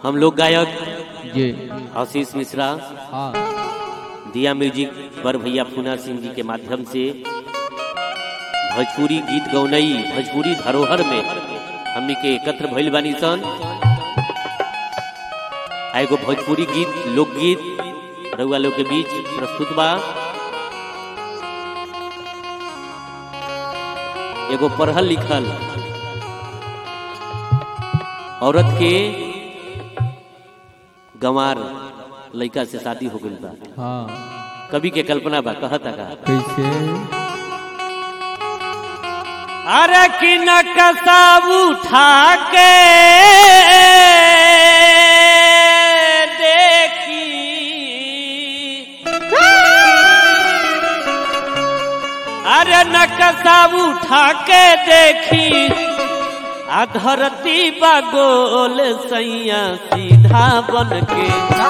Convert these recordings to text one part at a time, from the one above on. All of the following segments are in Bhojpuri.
हम लोग गायक जी आशीष मिश्रा हाँ दिया म्यूजिक पर भैया पूना सिंह जी के माध्यम से भोजपुरी गीत गौनई भोजपुरी धरोहर में हमनी के एकत्र भइल बानी सन आ एगो भोजपुरी गीत लोकगीत रउआ लोग के बीच प्रस्तुत बा एगो पढ़ल लिखल औरत के गंवार लड़का से शादी हो गई बा हाँ कवि के कल्पना बा कहता का कैसे अरे कि नकसा उठा के देखी अरे नकसा उठा के देखी आ धरती बा गोल सैया सीधा बन के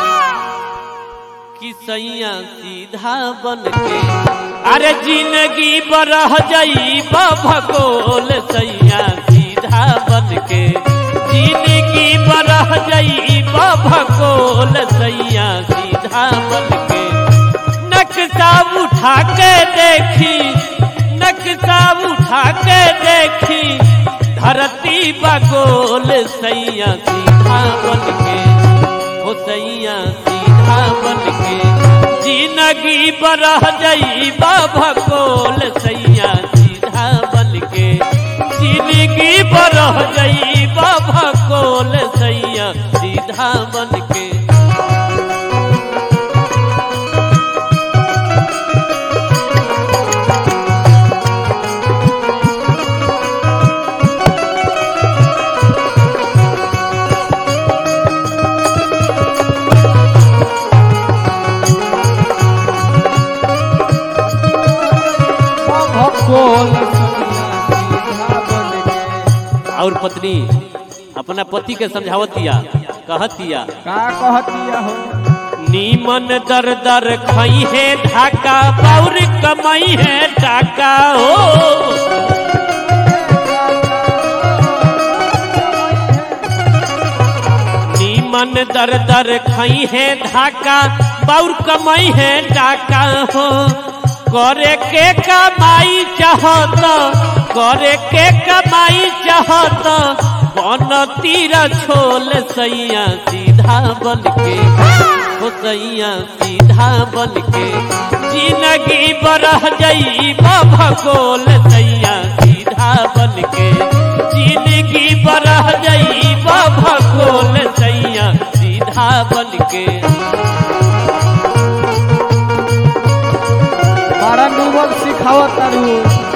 कि सैया सीधा बन के अरे जिंदगी बरह जई भगोल सैया सीधा बन के जिंदगी बरह जई भगोल सैया सीधा बन के नक्शा उठा के देखी नक्शा उठा के देखी धरती बगोल सैया सीधा बन के हो सैया सीधा बन के जिंदगी बरह जई भगोल सैया सीधा बन के जिंदगी बरह जई भगोल सैया सीधा बन के भगोल सीधा बन के। और पत्नी अपना पति के समझावतिया कहतिया का कहतिया हो नीमन दर दर खई है ढाका पौर कमाई है टाका हो नीमन दर दर खई है ढाका पौर कमाई है टाका हो करे के कमाई चाहत करे के कमाई चाहत बन तीर छोल सैया सीधा बन के हो सैया सीधा बन के जिंदगी बरह जई भगोल सैया सीधा बन के जिंदगी बरह जई भगोल सैया सीधा बन के मारा डूबल सिखावत तारू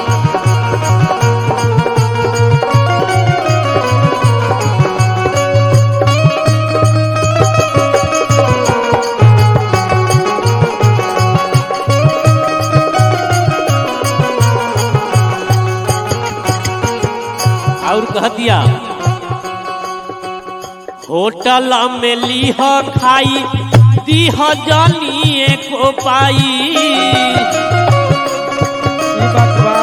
और कह दिया होटल में लीह खाई दीह जानिए को पाई ई बात बा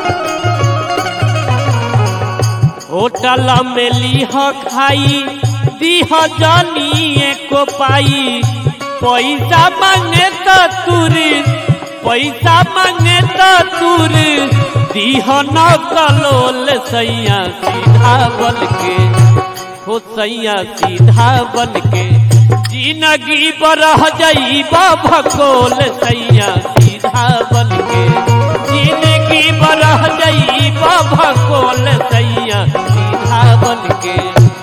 होटल में लीह खाई दीह जानिए को पाई पैसा मांगे तो तुर पैसा मांगे तो तुर दीह न कलोल सैया सीधा बन के हो सैया सीधा बन के जिंदगी बरह जई भगोल सैया सीधा बन के जिंदगी बरह जई भगोल सैया सीधा बन के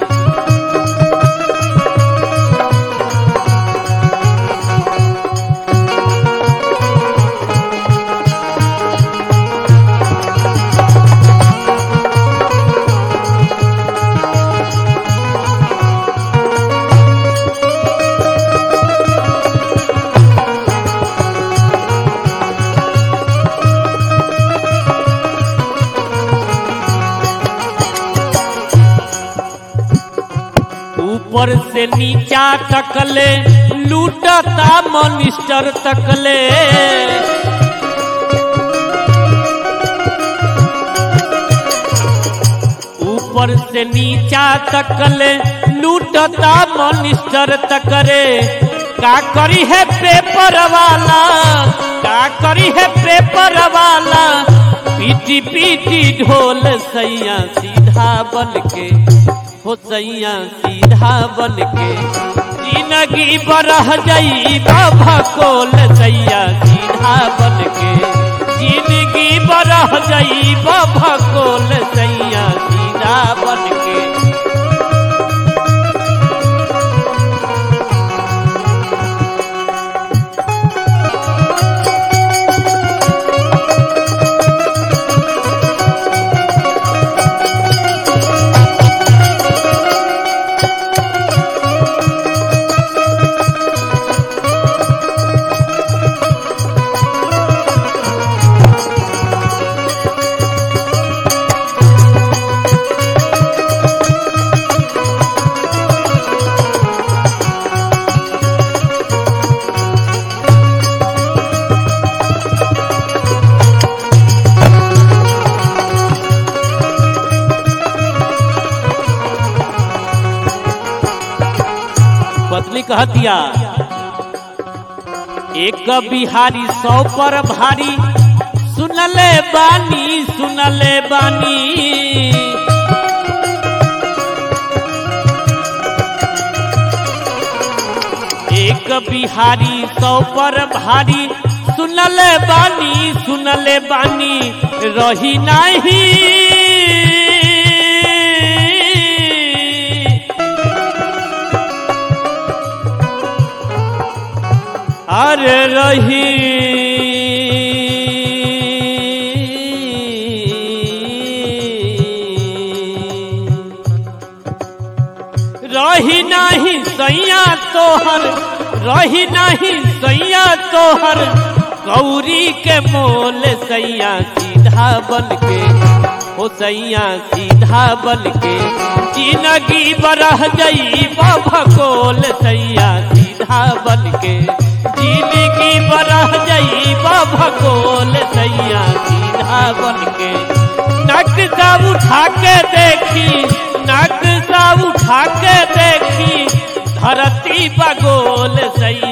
ऊपर से नीचा तकले लूटता मनिस्टर तकले ऊपर ऊपर से नीचा तकले लूटता मनिस्टर तकरे का करी है पेपर वाला का करी है पेपर वाला पीटी पीटी ढोल सैया सीधा बन के हो सैया सीधा बन के जिंदगी बरह जाई बाबा कोल सैया सीधा बन के जिंदगी बरह जाई बाबा कोल सैया सीधा बन के पत्नी कह दिया एक बिहारी सौ पर भारी सुनले बानी सुनले बानी एक बिहारी सौ पर भारी सुनले बानी सुनले बानी रही नहीं अरे रही रही नहीं सैया तोहर रही नहीं सैया तोहर गौरी के मोल सैया सीधा बन के हो सैया सीधा बन के जिंदगी बरह जई भकोल सैया सीधा बन के जिंदगी बरह जई भकोल सैया सीधा बन के नक्शा उठा के देखी नक्शा उठा के देखी धरती बगोल सैया